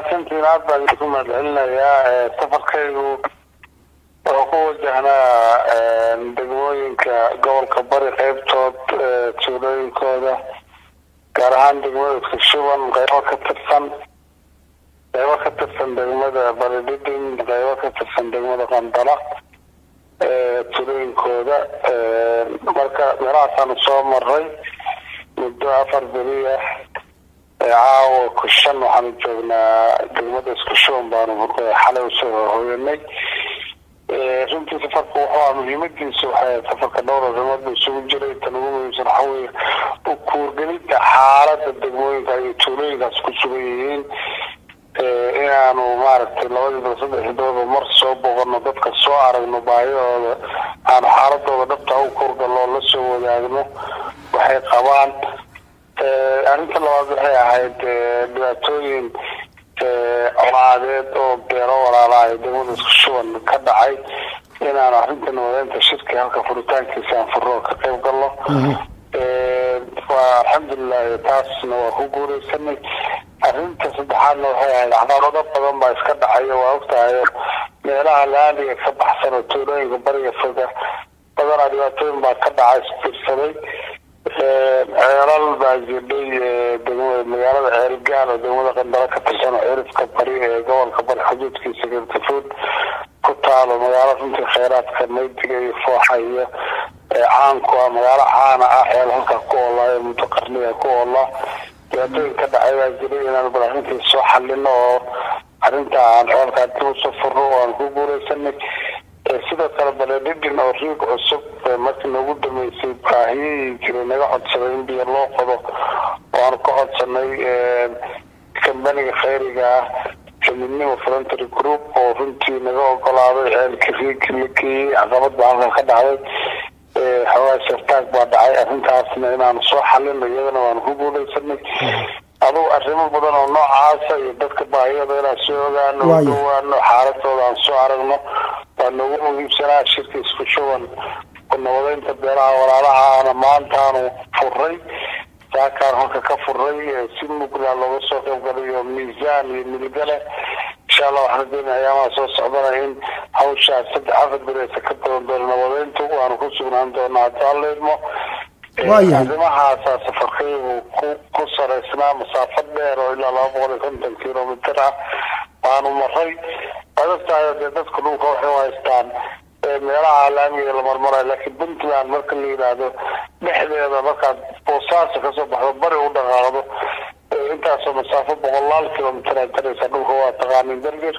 mahadsantiin aad baan idinku mahadcelinayaa safarkaygu wuxuu ku wajahnaa degmooyinka gobolka bari qeybtood tuulooyinkooda gaar ahaan degmooyinka shuban qeybo ka tirsan qeybo ka tirsan degmada baridhidhin qeybo ka tirsan degmada qandala tuulooyinkooda marka meelahaasaanu soo maray muddo afar beri ah caawa ku shan waxaanu joognaa degmada isku shuban baanu xalay usoo hoyanay runtii safarka wuxuu ah muhiimadiisa waxay safarka dhowr arrimood ba isugu jiray tan ugu muhiimsan waxa weeye u kuurgelinta xaalada degmooyinka iyo tuulooyinkaas ku sugan yihiin inaanu maaragtay labadiiba saddexi dooba mar soo boqono dadka soo aragno baahidooda aanu xaaladooda dhabta u kuurgallo la soo wadaagno waxay qabaan arrinta labaad waxay ahayd dhibaatooyin colaadeed oo beero walaalaha ee degmada isku shuban ka dhacay inaanu arrinta nabadeynta shirki halka furitaankiisa aan furo ka qayb galno waa alxamdulilahi taasna waa ku guureysanay arrinta saddexaadna waxay ahayd caqabado badan baa iska dhacayo waa ogtahayo meelaha laamiga ka baxsan oo tuulooyinka bariga foga badanaa dhibaatooyin baa ka dhacay isbiirsaday ceelal baa jirdhay degmada magaalada ceelgaal oo degmada qandalo ka tirsan oo cirifka bari ee gobolka bari xuduudkiisa gartafuud ku taalo magaalo runtii kheyraadka maydiga iyo fooxa iyo caanku ah magaalo caana ah ceel halkaa ku oolaa ee muddo qarniga ku oolaa dhibaatooyin ka dhacay baa jiray inaanu bal arrintii soo xalino oo arrinta aan ceelkaa dib usoo furno oo aan ku guureysanay sidoo kale baledhidhin oo riig cusub markii noogu dhameysay baahiyihii jiray naga codsaday in biyo loo qodo oo aanu ka codsanay kambaniga khayriga ah midnimo voluntary group oo runtii naga ogolaaday ceelka riigi la geeyey caqabad baa halkan ka dhacday xoogaa shartaag baa dhacay arrintaasna inaanu soo xalino iyadana waanu ku guuleysanay adugu arrimo badan oo noocaasa iyo dadka baahiyada inaan soo ogaano u dhawaano xaaladooda aan soo aragno waa noogu muhiimsanaa shirka isku shuban nabadeynta beelaha walaalaha ana maantaanu furay saakaan halka ka furay si mugla looga soo qayb galayo miisaan iyo milgale insha allah waxaan rajeynaya ayaamaha soo socdana in hawshaas saddex afar bereysa ka badan doono nabadeyntu waanu ku sugnaan doonaa haddii alla idmo arrimahaasa safarkaygu ku ku saraysnaa masaafo dheer oo ilaa laba boqol iyo konton kilomitr ah waanu maray waad ogtahay dee dadku dhulka waxay u haystaan meelaha laamiga la marmarayo laakiin puntland marka la yidhaahdo dhexdeeda markaad boosaaso kasoo baxdo bari u dhaqaaqdo intaasoo masaafo boqolaal kilomitr aad garaysaa dhulka waa taqaanin derger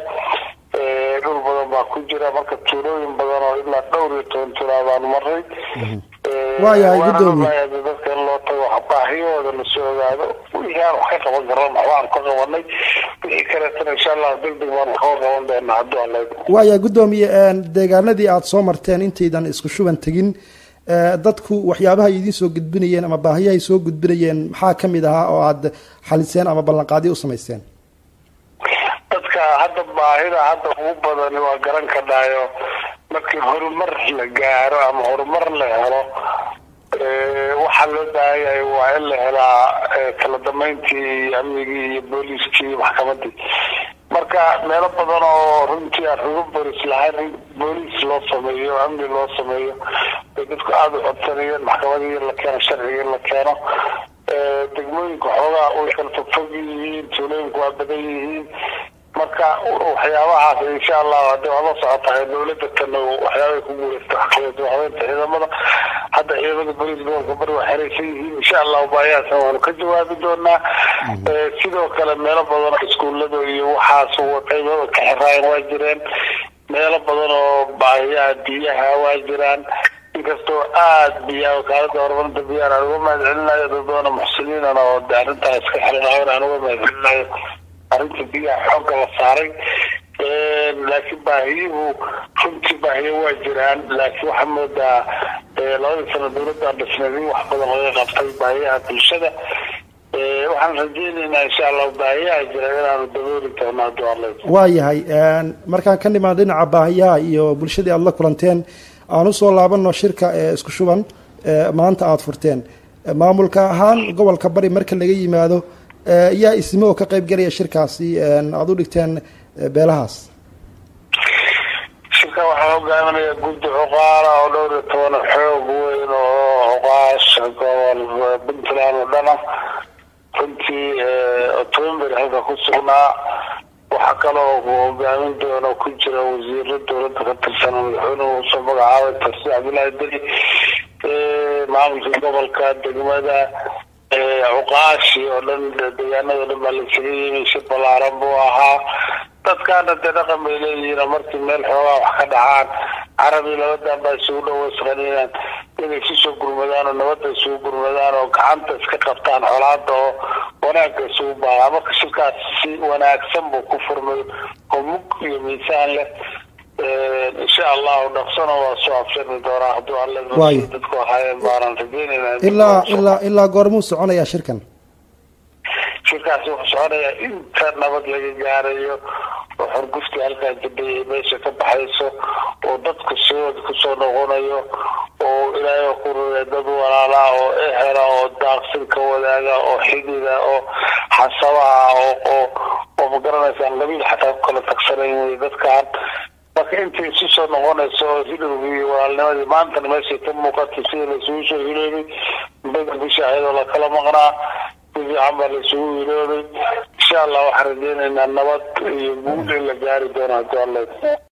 dhul badan baa ku jira marka tuulooyin badan oo ilaa dhowr iyo toban tuulaa baanu maray waayahay gudoomiye dadka in loo tago baahiyahooda lasoo ogaado wixii aan wax ka qaban karan waxba aan ka qabanay wixii kaleetana insha allah degdeg baan wax ka qaban doonaa hadduu alla waayahay gudoomiye deegaanadii aada soo marteen intaydan isku shuban tegin dadku waxyaabaha idiin soo gudbinayeen ama baahiyahay soo gudbinayeen maxaa ka mid ahaa oo aada xaliseen ama ballanqaadyo u samayseen dadka hadda baahida hadda ugu badani waa garan kadhaayo markii horumar la gaaro ama horumar la helo waxaa loo baahan yahay waa in la helaa kala dambeyntii iyo amnigii iyo booliiskii iyo maxkamadii marka meelo badan oo runtii aan rugo bolis lahayn in booliis loo sameeyo amni loo sameeyo bay dadku aada u codsanayeen maxkamadii in la keeno sharciga in la keeno degmooyinka xoogaa way kala fogfog yihiin tuulooyinku waa badan yihiin marka waxyaabahaas insha allah hadii waa la socotahay dowladda tan waxyaabay ku guuleysta habeynta ciidamada hadda ciidamada bolis gobolka bari waa xeraysan yihiin insha allah baayahaasna waanu ka jawaabi doonaa sidoo kale meelo badan oo iskuullada iyo waxaas qaybada ka xiraayan waa jireen meelo badan oo baahiyaha biyaha waa jiraan inkastoo aada biyaha wakaalada horumarinta biyaha aan uga mahad celinayo dad badan muxsiniinana oo de arrintaa iska xirinahayn aan uga mahad celinayo arrinta biyaha xoogga la saaray laakiin baahiyuhu runtii baahiyo waa jiraan laakiin waxaa moodaa labadii sano dowladda dhisneed in wax badan laga qabtay baahiyaha bulshada waxaan rajeyneynaa insha allahu baahiyaha jira inaanu dabooli doono hadduu alla waayahay markaan ka nimaan dhinaca baahiyaha iyo bulshadii aada la kulanteen aan usoo laabano shirka ee isku shuban maanta aada furteen maamulka ahaan gobolka bari marka laga yimaado yaa isme oo ka qayb galaya shirkaasi aada u dhigteen beelahaas shirka waxaa hogaaminaya guddi cuqaala oo dhowr iyo toban xoog weyn oo cuqaasha gobol puntland oo dhana runtii october halka ku sugnaa waxaa kaloo hogaamin doona ku jira wasiiro dowladda ka tirsan madaxweynuhu usoo magacaabay tarsi cabdullaahi deli maamulka gobolka degmada cuqaashi oo dhan deegaanado dhan baa laisaga yimi shir balaaran buu ahaa dadkaana dee dhaqan bay leeyihiin markii meel xoogaa wax ka dhacaan carabi labadan baa isugu dhaweysqaniyaan inay isusoo gurmadaan oo nabadda isugu gurmadaan oo gacanta iska qabtaan xolaada oo wanaagga isugu baadaa marka shirkaas si wanaagsan buu ku furmay oo mug iyo miisaan leh insha allahu dhaqsana waa soo abshari doonaa hadduu alle dadku ahaayeen baanan rajeynayna ilaa ilaa ilaa goormuu soconayaa shirkan shirkaasi wuxuu soconayaa inta nabad laga gaarayo oo xorguftii halkaa jabay ay meesha ka baxayso oo dadku sidood kusoo noqonayo oo ilaahay ku rugay dad walaalaa oo ehera oo daaqsin ka wadaaga oo xidida oo xasabaha oo oo oo magaraneysaan qabiil xataa ku kala tagsanayn wey dadkaan marka intay isu soo noqonayso oo hilowgii iyo walaalnimadii maantana meeshay ka muuqatay sida laisugu soo hiloobay bada bisha ayadoo lakala maqnaa si fiican baa laisugu hiloobay insha allah waxaan rajeynaynaa nabad iyo guul in la gaari doono haddii alla